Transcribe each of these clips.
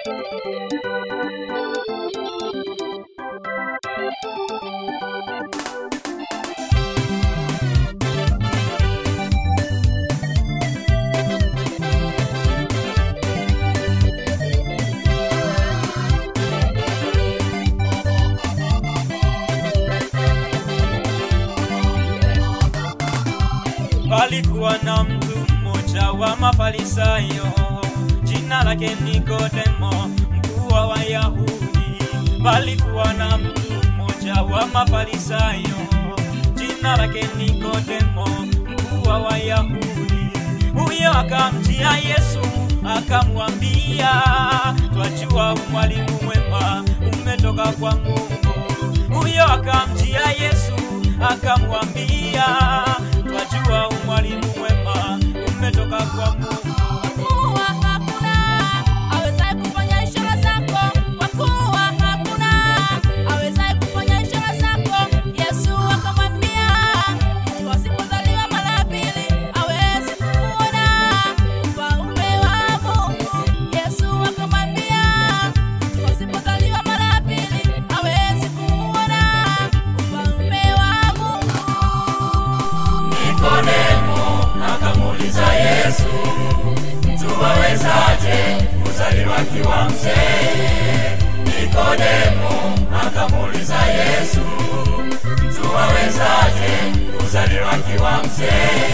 Palikuwa na mtu mmoja wa Mafarisayo, jina lake Nikodemo, mkuu wa Wayahudi. Palikuwa na mtu mmoja wa Mafarisayo, jina lake Nikodemo, mkuu wa Wayahudi. Huyo akamjia Yesu akamwambia, twajua mwalimu mwema umetoka kwa Mungu. Huyo akamjia Yesu akamwambia, twajua mwalimu mwema umetoka kwa Mungu. kuwa hakuna awezaye kufanya ishara zako, kwa kuwa hakuna awezaye kufanya ishara zako. Yesu akamwambia, mtu asipozaliwa mara ya pili hawezi kuona ufalme wa Mungu. Yesu akamwambia, mtu asipozaliwa mara ya pili hawezi kuona ufalme wa Mungu. Nikodemo akamuuliza Yesu, mtu awezaje kuzaliwa akiwa mzee? Nikodemo akamuuliza Yesu, mtu awezaje kuzaliwa akiwa mzee?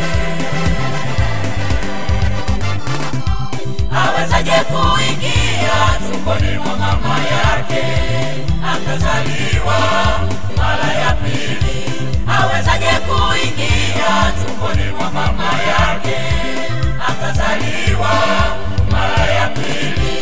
Awezaje kuingia tumboni mwa mama yake akazaliwa mara ya pili? Awezaje kuingia tumboni mwa mama yake akazaliwa mara ya pili?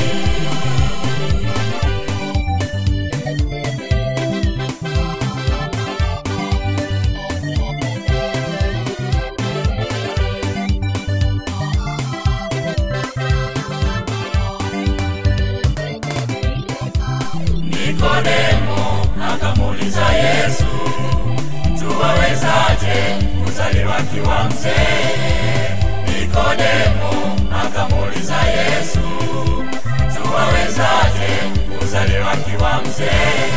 Nikodemo akamuuliza Yesu, mtu awezaje kuzaliwa akiwa mzee? Nikodemo akamuuliza Yesu, mtu awezaje kuzaliwa akiwa mzee?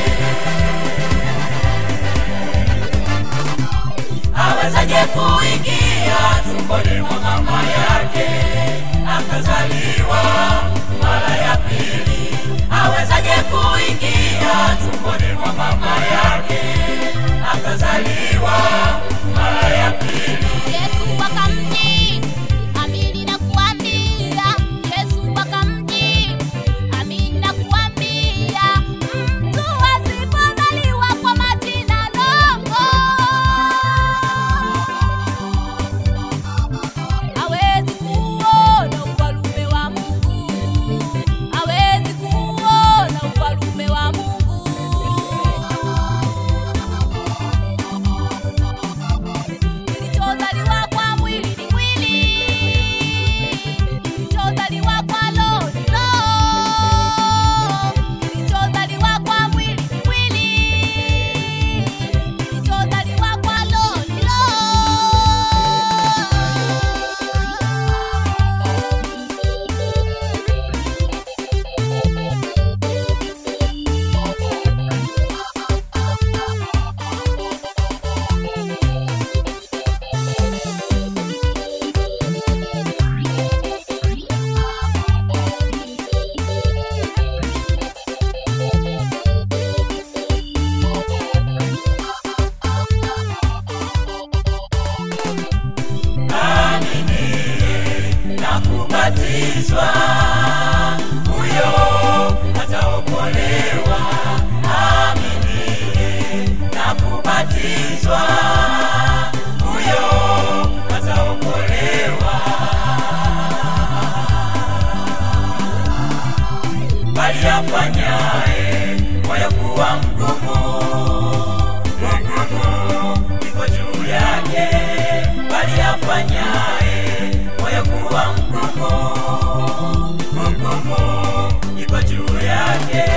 Awezaje kuingia tumboni mwa mama yake akazaliwa mara ya pili? Awezaje kuingia tumboni mwa mama yake akazaliwa mara ya pili? Yesu akamjibu, amini nakuambia, Yesu akamjibu, amini nakuambia, mtu asipozaliwa kwa maji na Roho hawezi kuona ufalme wa Mungu, hawezi kuona ufalme wa Mungu. Kilichozaliwa kwa mwili ni mwili, kilichozaliwa kwa roho ni roho, kilichozaliwa kwa mwili ni mwili, kilichozaliwa kwa roho ni na kubatizwa, huyo ataokolewa. Aminiye na kubatizwa, huyo ataokolewa. Bali afanyaye moyo kuwa mgumu, mgumu iko juu yake, bali afanyaye moyo kuwa mgumu, mgumu iko juu yake.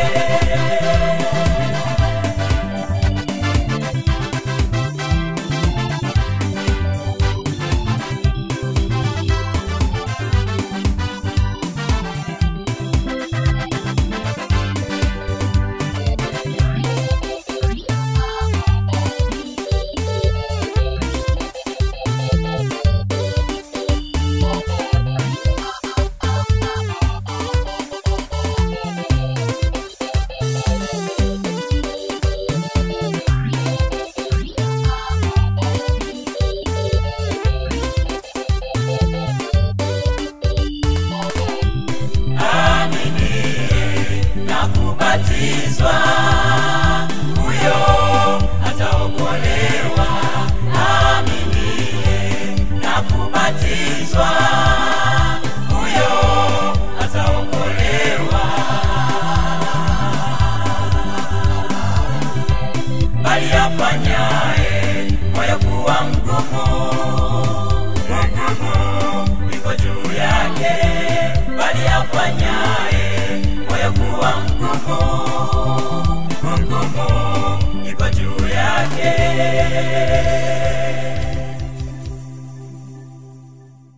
kubatizwa huyo ataokolewa aminie na kubatizwa huyo ataokolewa bali afanyaye moyo kuwa mgumu mgumu iko juu yake bali afanyaye moyo kuwa mgumu mgumu iko juu yake